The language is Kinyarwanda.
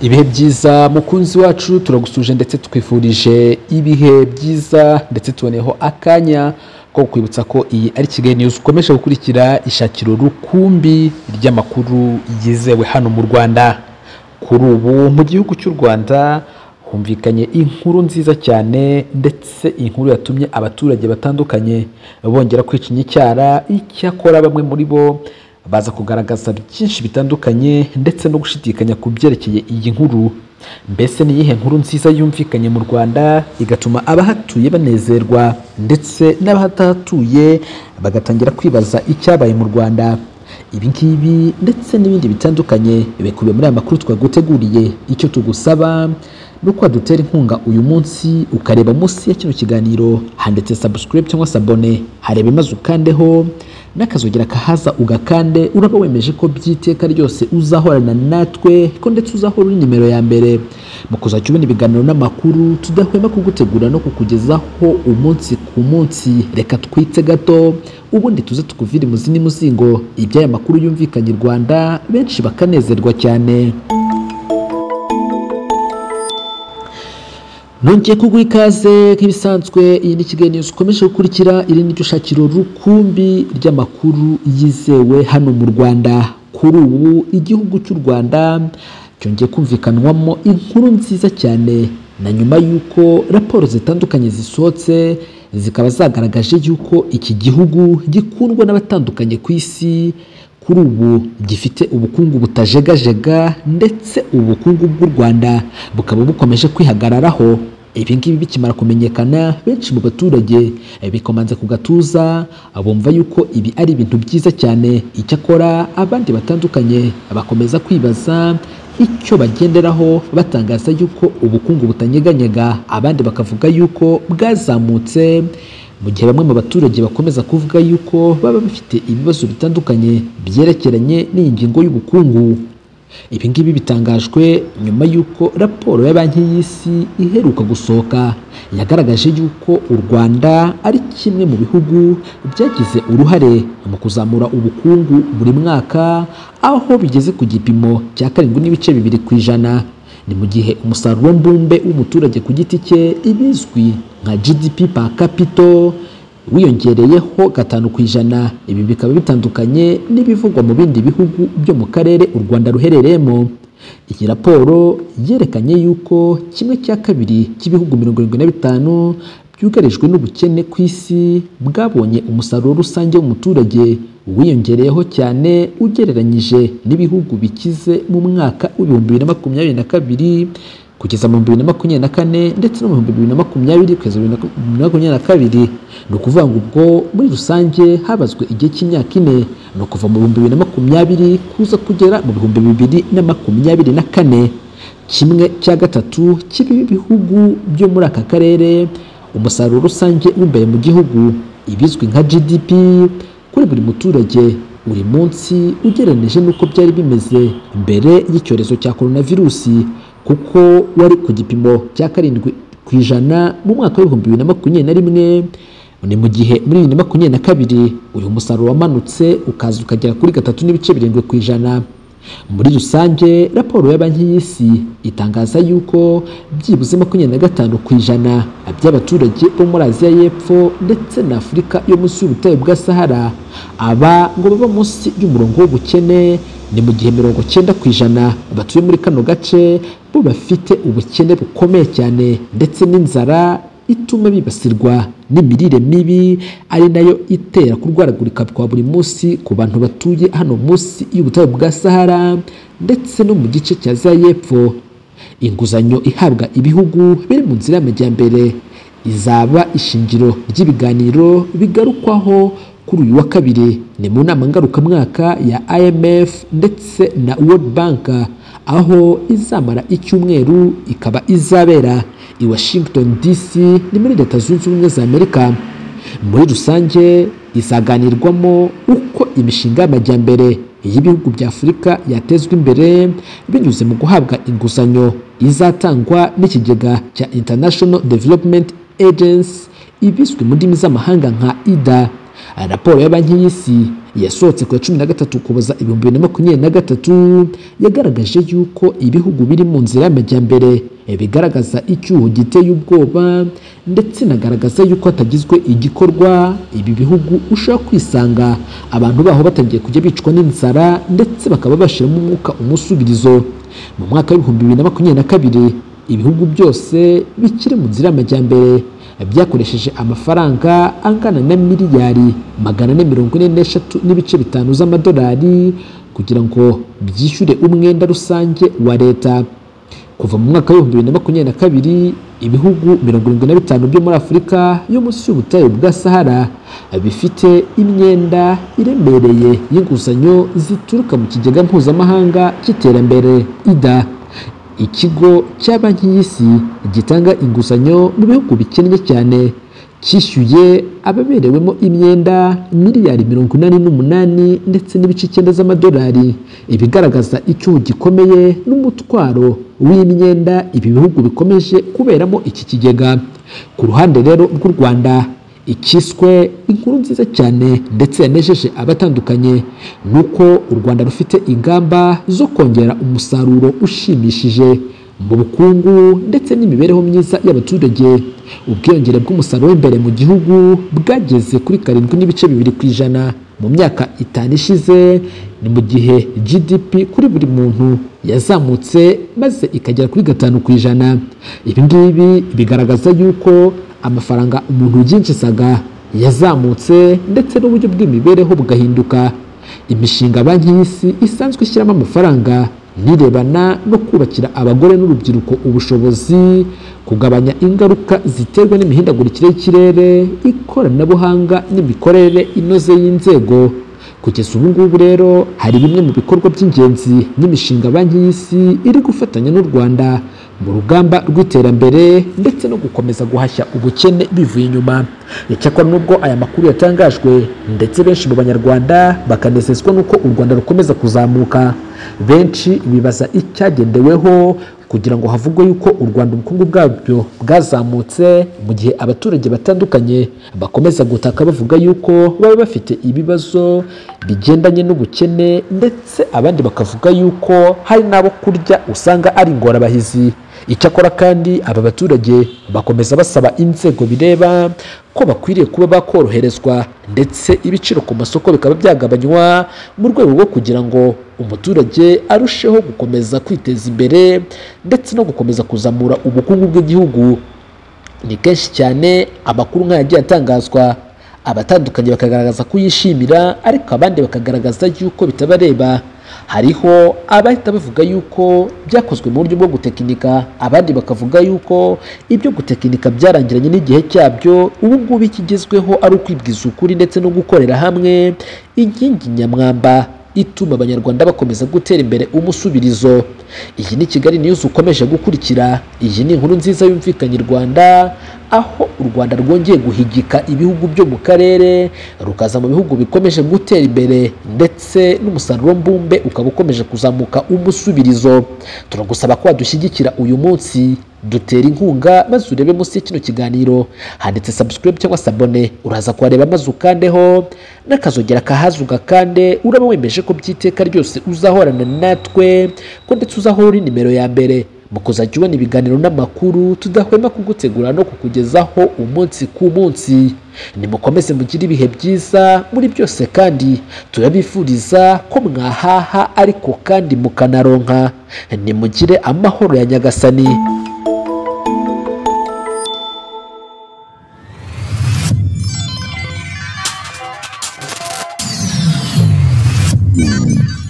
ibihe byiza mukunzi wacu turagusuje ndetse twifurije ibihe byiza ndetse tuboneyeho akanya ko kwibutsa ko iyi ari kigali news ukomeje gukurikira ishakiro rukumbi ry'amakuru yizewe hano mu rwanda kuri ubu mu gihugu cy'u rwanda humvikanye inkuru nziza cyane ndetse inkuru yatumye abaturage batandukanye bongera kwica inyicyara icyakora bamwe muri bo baza kugaragaza byinshi bitandukanye ndetse no gushidikanya ku byerekeye iyi nkuru mbese ni iyihe nkuru nziza yumvikanye mu rwanda igatuma abahatuye banezerwa ndetse n'abahatatuye bagatangira kwibaza icyabaye mu rwanda ibi ngibi ndetse n'ibindi bitandukanye bikubiye muri aya makuru twaguteguriye icyo tugusaba ni uko wadutera inkunga uyu munsi ukareba munsi ya kino kiganiro handitse subscribe cyangwa sabone hareba imaze ukandeho n'akazugira kahaza ugakande uraba wemeje ko by'iteka ryose uzahorana natwe ko ndetse uzahora uri nimero ya mbere mu kuzajya ubona ibiganiro n'amakuru tudahwema kugutegura no kukugezaho umunsi ku munsi reka twitse gato ubundi tuze tukuvire imuzini muzingo iby'aya makuru yumvikanye i rwanda benshi bakanezerwa cyane nongeye kuguha ikaze nk'ibisanzwe iyi ni kigali news ukomeje gukurikira iri ni ryo shakiro rukumbi ry'amakuru yizewe hano mu rwanda kuri ubu igihugu cy'u rwanda cyongeye kumvikanwamo inkuru nziza cyane na nyuma y'uko raporo zitandukanye zisohotse zikaba zagaragaje y'uko iki gihugu gikundwa n'abatandukanye ku isi kuri ubu gifite ubukungu butajegajega ndetse ubukungu bw'u rwanda bukaba bukomeje kwihagararaho ibi ngibi bikimara kumenyekana benshi mu baturage bikomanze ku gatuza bumva yuko ibi ari ibintu byiza cyane icyakora abandi batandukanye bakomeza kwibaza icyo bagenderaho batangaza yuko ubukungu butanyeganyega abandi bakavuga yuko bwazamutse mu gihe bamwe mu baturage bakomeza kuvuga yuko baba bafite ibibazo bitandukanye byerekeranye n'iyi ngingo y'ubukungu ibi ngibi bitangajwe nyuma y'uko raporo ya banki y'isi iheruka gusohoka yagaragaje yuko u rwanda ari kimwe mu bihugu byagize uruhare mu kuzamura ubukungu buri mwaka aho bigeze ku gipimo cya karindwi n'ibice bibiri ku ijana ni mu gihe umusaruro mbumbe w'umuturage ku giti cye ibizwi nka GDP per capita wiyongereyeho gatanu ku ijana ibi bikaba bitandukanye n'ibivugwa mu bindi bihugu byo mu karere u Rwanda ruherereyemo iyi raporo yerekanye yuko kimwe cya kabiri cy'ibihugu mirongo irindwi na bitanu byugarijwe n'ubukene ku isi bwabonye umusaruro rusange w'umuturage wiyongereyeho cyane ugereranyije n'ibihugu bikize mu mwaka w'ibihumbi bibiri na makumyabiri na kabiri kugeza mu bibiri na makumyabiri na kane ndetse no mu bihumbi bibiri na makumyabiri kugeza mu bibiri na makumyabiri na kabiri ni ukuvuga ngo ubwo muri rusange habazwe igihe cy'imyaka ine ni ukuva mu bihumbi bibiri na makumyabiri kuza kugera mu bihumbi bibiri na makumyabiri na kane kimwe cya gatatu cy'ibihugu byo muri aka karere umusaruro rusange w'imbere mu gihugu ibizwi nka GDP kuri buri muturage buri munsi ugereranyije n'uko byari bimeze mbere y'icyorezo cya coronavirusi kuko wari ku gipimo cya karindwi ku ijana mu mwaka w'ibihumbi bibiri na makumyabiri na rimwe ni mu gihe muri bibiri na makumyabiri na kabiri uyu musaruro wamanutse ukaza ukagera kuri gatatu n'ibice birindwi ku ijana muri rusange raporo ya banki y'isi itangaza yuko byibuze makumyabiri na gatanu ku ijana by'abaturage bo muri aziya y'epfo ndetse na afurika yo munsi y'ubutayu bwa sahara aba ngo baba munsi y'umurongo w'ubukene ni mu gihe mirongo cyenda ku ijana batuye muri kano gace bo bafite ubukene bukomeye cyane ndetse n'inzara ituma bibasirwa n'imirire mibi ari nayo itera kurwaragurika kwa buri munsi ku bantu batuye hano munsi y'ubutayu bwa sahara ndetse no mu gice cya za y'epfo inguzanyo ihabwa ibihugu biri mu nzira y'amajyambere izaba ishingiro ry'ibiganiro bigarukwaho kuri uyu wa kabiri ni mu nama ngarukamwaka ya IMF ndetse na World Bank aho izamara icyumweru ikaba izabera i Washington DC ni muri leta zunze ubumwe za Amerika muri rusange izaganirwamo uko imishinga y'amajyambere y'ibihugu bya Afurika yatezwa imbere binyuze mu guhabwa inguzanyo izatangwa n'ikigega cya International Development Agency ibizwi mu ndimi z'amahanga nka IDA raporo ya banki y'isi yasohotse ku ya cumi na gatatu ukuboza ibihumbi bibiri na makumyabiri na gatatu yagaragaje yuko ibihugu biri mu nzira y'amajyambere bigaragaza icyuho giteye ubwoba ndetse inagaragaza yuko hatagizwe igikorwa ibi bihugu ushobora kwisanga abantu baho batangiye kujya bicwa n'inzara ndetse bakaba bashyiramo umwuka umusubirizo mu mwaka w'ibihumbi bibiri na makumyabiri na kabiri ibihugu byose bikiri mu nzira y'amajyambere byakoresheje amafaranga angana na miliyari magana ane mirongo ine n'eshatu n'ibice bitanu z'amadolari kugira ngo byishyure umwenda rusange wa leta kuva mu mwaka w'ibihumbi bibiri na makumyabiri na kabiri ibihugu mirongo irindwi na bitanu byo muri afurika yo munsi y'ubutayu bwa sahara bifite imyenda iremereye y'inguzanyo zituruka mu kigega mpuzamahanga cy'iterambere ida ikigo cya banki y'isi gitanga inguzanyo mu bihugu bikennye cyane cyishyuye ababerewemo imyenda miliyari mirongo inani n'umunani ndetse n'ibice icyenda z'amadolari ibigaragaza icyuho gikomeye n'umutwaro w'imyenda ibi bihugu bikomeje kuberamo iki kigega ku ruhande rero rw'u rwanda ikiswe inkuru nziza cyane ndetse yanejeje abatandukanye ni uko u rwanda rufite ingamba zo kongera umusaruro ushimishije mu bukungu ndetse n'imibereho myiza y'abaturage ubwiyongere bw'umusaruro w'imbere mu gihugu bwageze kuri karindwi n'ibice bibiri ku ijana mu myaka itanu ishize ni mu gihe GDP kuri buri muntu yazamutse maze ikagera kuri gatanu ku ijana ibi ngibi bigaragaza yuko amafaranga umuntu yinjizaga yazamutse ndetse n'uburyo bw'imibereho bugahinduka imishinga banki y'isi isanzwe ishyiramo amafaranga nirebana no kubakira abagore n'urubyiruko ubushobozi kugabanya ingaruka ziterwa n'imihindagurikire y'ikirere ikoranabuhanga n'imikorere inoze y'inzego kugeza ubu ngubu rero hari bimwe mu bikorwa by'ingenzi n'imishinga banki y'isi iri gufatanya n'u rwanda mu rugamba rw'iterambere ndetse no gukomeza guhashya ubukene bivuye inyuma icyakora nubwo aya makuru yatangajwe ndetse benshi mu banyarwanda bakanezezwa n'uko u rwanda rukomeza kuzamuka benshi bibaza icyagendeweho kugira ngo havugwe yuko u rwanda ubukungu bwabyo bwazamutse mu gihe abaturage batandukanye bakomeza gutaka bavuga yuko baba bafite ibibazo bigendanye n'ubukene ndetse abandi bakavuga yuko hari n'abo kurya usanga ari ingorabahizi icyakora kandi aba baturage bakomeza basaba inzego bireba ko bakwiriye kuba bakoroherezwa ndetse ibiciro ku masoko bikaba byagabanywa mu rwego rwo kugira ngo umuturage arusheho gukomeza kwiteza imbere ndetse no gukomeza kuzamura ubukungu bw'igihugu ni kenshi cyane amakuru nk'aya agiye atangazwa abatandukanye bakagaragaza ko yishimira ariko abandi bakagaragaza yuko bitabareba hariho abahita bavuga yuko byakozwe mu buryo bwo gutekinika abandi bakavuga yuko ibyo gutekinika byarangiranye n'igihe cyabyo ubu ngubu ikigezweho ari ukwibwiza ukuri ndetse no gukorera hamwe inkingi nyamwamba ituma abanyarwanda bakomeza gutera imbere umusubirizo iyi ni kigali niyuzi ukomeje gukurikira iyi ni inkuru nziza yumvikanye i rwanda aho u rwanda rwongeye guhigika ibihugu byo mu karere rukaza mu bihugu bikomeje gutera imbere ndetse n'umusaruro mbumbe ukaba ukomeje kuzamuka umusubirizo turagusaba ko wadushyigikira uyu munsi dutera inkunga maze urebe munsi y'ikino kiganiro handitse subscribe cyangwa sabone uraza kuhareba maze ukandeho n'akazogera kahazi ugakande uraba wemeje ko by'iteka ryose uzahorana natwe ko ndetse uzahora uri nimero ya mbere mu kuzajya ubona ibiganiro n'amakuru tudahwema kugutegura no kukugezaho umunsi ku munsi nimukomeze mugire ibihe byiza muri byose kandi turabifuriza ko mwahaha ariko kandi mukanaronka nimugire amahoro ya nyagasani Yeah.